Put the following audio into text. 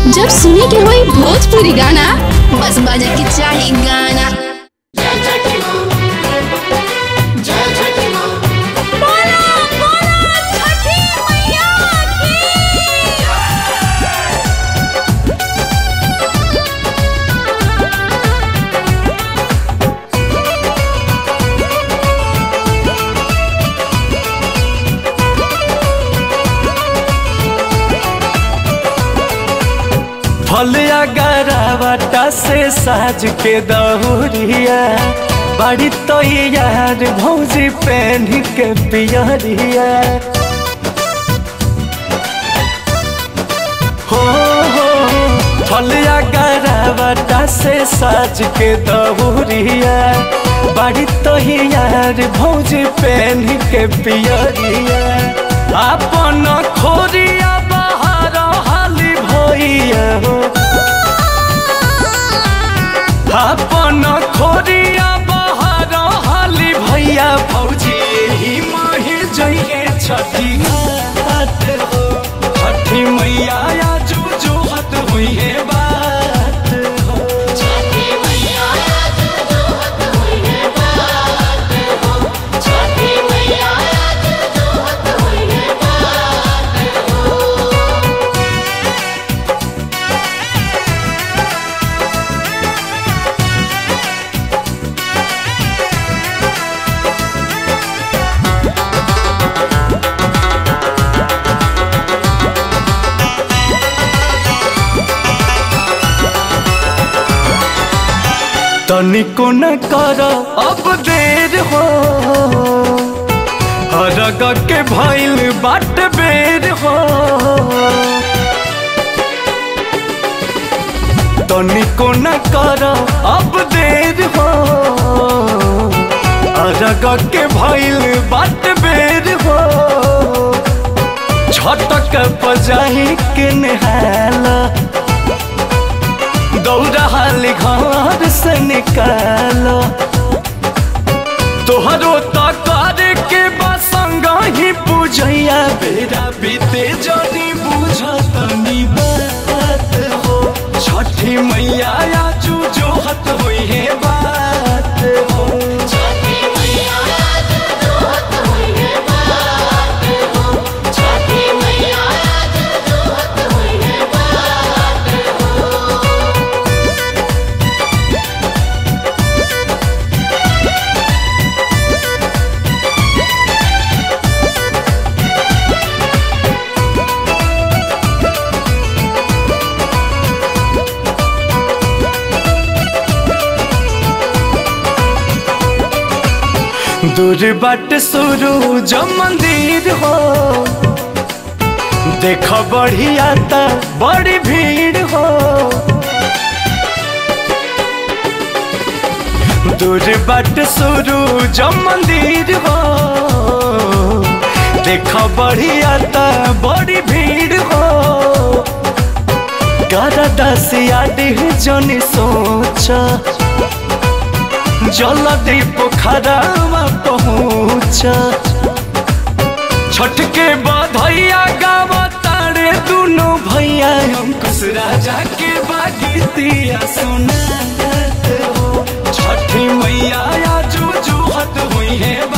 जब सुने के होई भोजपुरी गाना बस बजे के चाही गाना फलिया गरावटा से साज के दहुरिया बड़ी तो यार भौजी पहन के पियरिया हो हो फलिया गरावटा से साज के दहुरिया बड़ी तो यार भौजी पहन के पियरिया अपन खोरिया बाहर हाली भैया हो अपन खोरिया बाहर हाली भैया भौजी ही माही जइए छठी घाट हो छठी मैया या जो जो हत हुई है बात हो तनिको न कर अब देर हो हरग के भइल बाट बेर हो तनिको न कर अब देर हो हरग के भइल बाट बेर हो छटक पजाही के नहाला दौड़ाली घर से निकालो तोहरो तकर के बसंग ही पूजैया बेरा बीते जनी बुझतनी बात हो छठी मैया या जो जो हत होई है बात हो दूर बाट शुरू जो मंदिर हो देख बढ़िया ता बड़ी भीड़ हो दूर बाट शुरू जो मंदिर हो देख बढ़िया ता बड़ी भीड़ हो कर दसिया डिह जनी सोचा जल्दी पोखरावा पहुँच छठ के बधैया गावा तारे दोनों भैया अंकुश राजा के बागीतिया सुना हो छठी मैया या जो जो हत हुई है